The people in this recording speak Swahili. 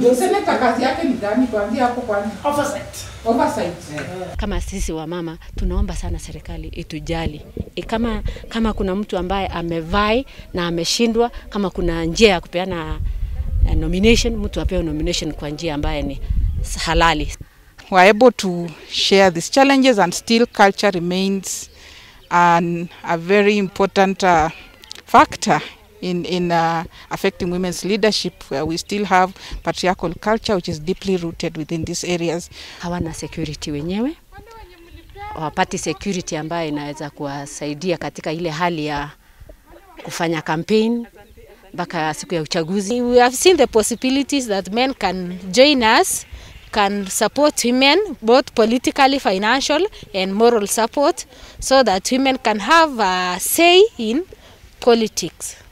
Ndio seneta kazi yake ni gani? Kuanzia hapo kwanza, Oversight. oversight. Kama sisi wa mama tunaomba sana serikali itujali. E, kama kama kuna mtu ambaye amevai na ameshindwa, kama kuna njia ya kupeana uh, nomination, mtu apewe nomination kwa njia ambaye ni halali. were able to share these challenges and still culture remains an, a very important uh, factor in, in uh, affecting women's leadership where we still have patriarchal culture which is deeply rooted within these areas. Hawana security wenyewe, hawapati security ambayo inaweza kuwasaidia katika ile hali ya kufanya campaign mpaka siku ya uchaguzi. We have seen the possibilities that men can join us, can support women both politically, financial and moral support so that women can have a say in politics.